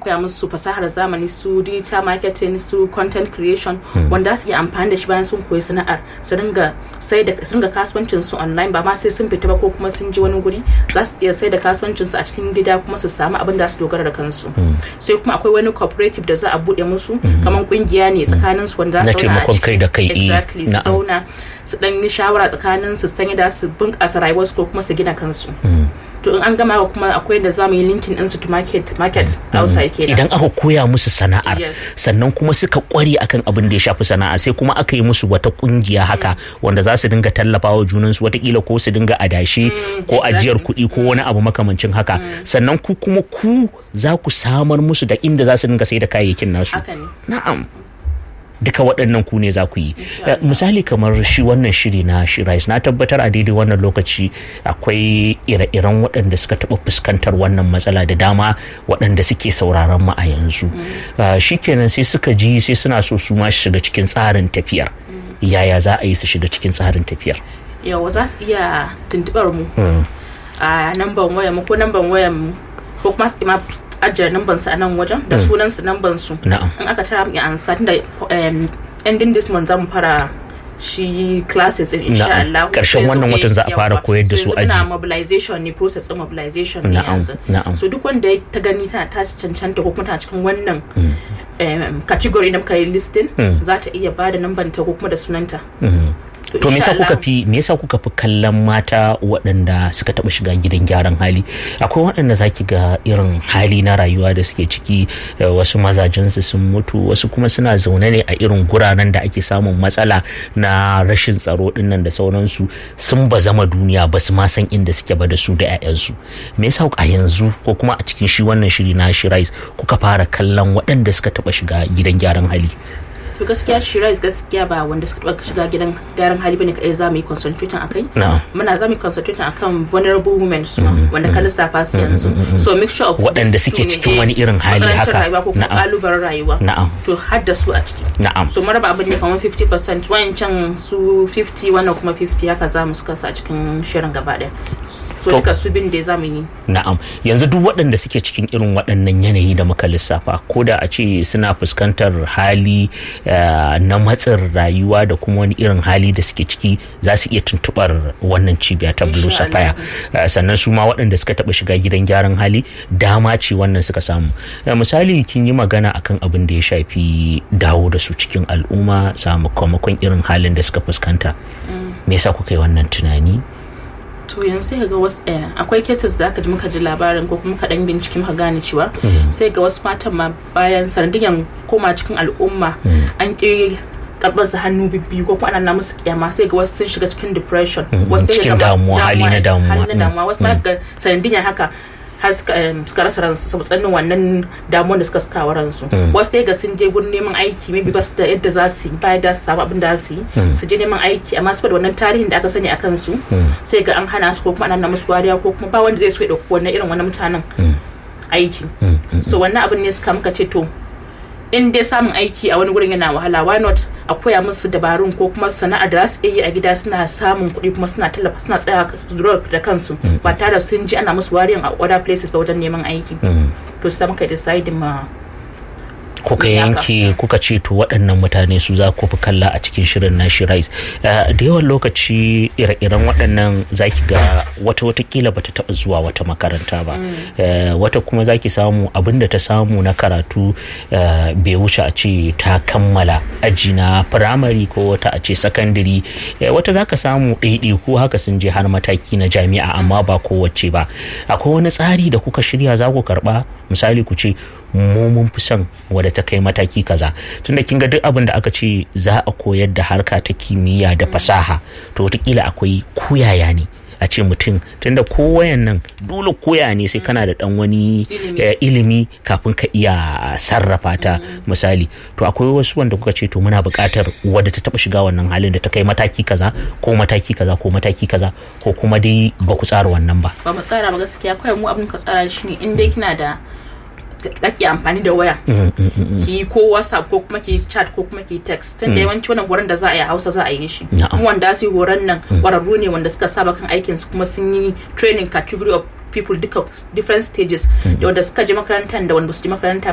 koya musu fasahar zamani su digital marketing su content creation wanda su iya amfani da shi bayan sun koyi sana'ar su ringa sai da su ringa kasuwancin su online ba ma sai sun fita ba ko kuma sun je wani guri za su iya sai da kasuwancin su a cikin gida kuma su samu abin da su dogara da kansu sai kuma akwai wani cooperative da za a bude musu kamar kungiya ne tsakanin su wanda za Na su zauna a taimakon kai da kai, ciki. eh, exactly su na'am. zauna su dan yi shawara tsakanin su sanya da su bunƙasa rayuwarsu ko kuma su gina kansu to in an gama kuma akwai da za mu yi linkin ɗinsu to market market outside kenan idan aka koya musu sana'ar Yes. sannan kuma suka kware akan abin da ya shafi sana'ar sai kuma aka yi musu wata kungiya haka wanda za su dinga tallafawa junansu watakila ko su dinga adashi ko exactly. ajiyar kuɗi ko wani abu makamancin haka sannan ku kuma ku za ku samar musu da inda za su dinga sai da kayayyakin nasu haka ne na'am duka waɗannan ku ne za ku yi Eh, misali kamar shi wannan shiri na shirais na tabbatar a daidai wannan lokaci akwai ire-iren waɗanda suka taɓa fuskantar wannan matsala da dama waɗanda suke sauraron mu a yanzu Ah, shikenan sai suka ji sai suna so su ma su shiga cikin tsarin tafiyar yaya za a yi su shiga cikin tsarin tafiyar yawa za su iya tuntubar mu a namban wayar mu ko namban wayar mu ko kuma su ma ajiye namban su a nan wajen da sunan su namban su Na'am. in aka tara mu ya ansa tunda um, ending this month zamu fara shi classes din insha Na'am. Allah Ƙarshen wannan Yanzu, watan za a eh, fara yawa. koyar da So su yanzu muna aji. mobilization ne process din mobilization ne Na'am, yanzu na'am. so duk wanda ya ta gani tana ta cancanta ko kuma tana cikin wannan um, category na muka yi listing za ta iya bada namban ta ko kuma da sunanta to me yasa insha kuka Allah- fi me yasa kuka fi kallon mata waɗanda suka taɓa shiga gidan gyaran hali akwai waɗanda zaki ga irin hali na rayuwa da suke ciki eh, wasu mazajensu sun mutu wasu kuma suna zaune ne a irin guraren da ake samun matsala na rashin tsaro dinnan da sauransu sun ba zama duniya ba su ma san inda suke ba da su da 'ya'yansu me yasa a yanzu ko kuma a cikin shi wannan shiri na shirais kuka fara kallon waɗanda suka taɓa shiga gidan gyaran hali to gaskiya shiraz gaskiya ba wanda suka taba shiga gidan gyaran hali bane kadai za mu yi concentrating akai Na'am. muna za mu yi concentrating akan vulnerable women su ma, wanda ka lissafa su yanzu so mixture of Waɗanda these suke two ne, cikin eh, wani irin hali matsanancin haka. rayuwa ko kuma Na'am. kalubalen rayuwa Na'am. to har da su a ciki na'am so maraba abin ne kamar 50% wancan su 50 wannan kuma 50 haka za mu suka sa a cikin shirin gaba daya so To- duka su bin da za mu yi Na'am yanzu duk waɗanda suke cikin irin waɗannan yanayi da muka lissafa ko da a ce suna fuskantar hali eh, na matsin rayuwa da kuma wani irin hali da suke ciki za su iya tuntuɓar wannan cibiya ta Blue Insha Sapphire Eh, sannan su ma waɗanda suka taɓa shiga gidan gyaran hali dama ce wannan suka samu Eh, misali kin yi magana akan abin da ya shafi dawo da su cikin al'umma sakamakon irin halin da suka fuskanta me yasa kuka yi wannan tunani to yanzu sai ga wasu eh, akwai cases da aka ji muka ji labarin ko kuma kaɗan bincike muka gane cewa sai ga wasu matan ma bayan sanadiyan koma cikin al'umma an ƙi karɓar su hannu bibbiyu ko kuma ana na musu kyama sai ga wasu sun shiga cikin depression wasu sai cikin ga ma- damuwa, hali na damuwa. hali na Mm. damuwa wasu ma ga sanadiyan haka har suka em, suka rasa ransu saboda tsanin wannan damuwar da suka saka wa ransu wasu sai ga sun je gurin neman aiki maybe ba su da yadda za su yi bayan da su samu abin da za su yi su je neman aiki amma saboda wannan tarihin da aka sani a kansu sai ga an hana su ko kuma ana musu wariya ko kuma ba wanda zai so ya dauki wannan irin wannan mutanen aiki so wannan abin ne suka muka ce to in dai samun aiki a wani gurin yana wahala why not a koya musu dabarun ko kuma sana'ar da za su iya yi a gida suna samun kuɗi kuma suna tallafa suna tsaya su dogara da kansu ba tare da sun ji ana musu wariyan a other places ba wajen neman aiki to sai muka decide ma kuka Me haka? yanke kuka ce to waɗannan mutane su za ku fi kalla a cikin shirin na shirais da yawan lokaci ire-iren waɗannan zaki ga wata watakila bata taɓa zuwa wata makaranta ba Eh, wata kuma zaki samu abin da ta samu na karatu eh, bai wuce a ce ta kammala aji na firamare ko wata a ce sakandiri Eh, wata zaka samu ɗaiɗaiku haka sun je har mataki na jami'a amma ba kowace ba akwai wani tsari da kuka shirya za ku karɓa misali ku ce mu mun fi son wadda ta kai mataki kaza tunda kin ga duk abin da aka ce za a koyar da harka ta kimiyya da fasaha to wataƙila akwai koyaya ne a ce mutum tunda kowayan nan dole koya ne sai kana da dan wani Ilimi. eh, ilimi kafin ka iya sarrafa ta misali to akwai wasu wanda kuka ce to muna buƙatar wadda ta taɓa shiga wannan halin da ta kai mataki kaza ko mataki kaza ko mataki kaza ko kuma dai ba ku tsara wannan ba ba mu tsara ba gaskiya kawai mu abin ka tsara shi ne in dai kina da kake amfani da waya ki yi ko whatsapp ko kuma ki yi chat ko kuma ki yi text tun da yawanci wannan horon da za a yi a hausa za a yi shi Na'am. kuma wanda su yi horon nan kwararru ne wanda suka saba kan aikin su kuma sun yi training category of people duka different stages da wanda suka je makarantar da wanda ba su je makaranta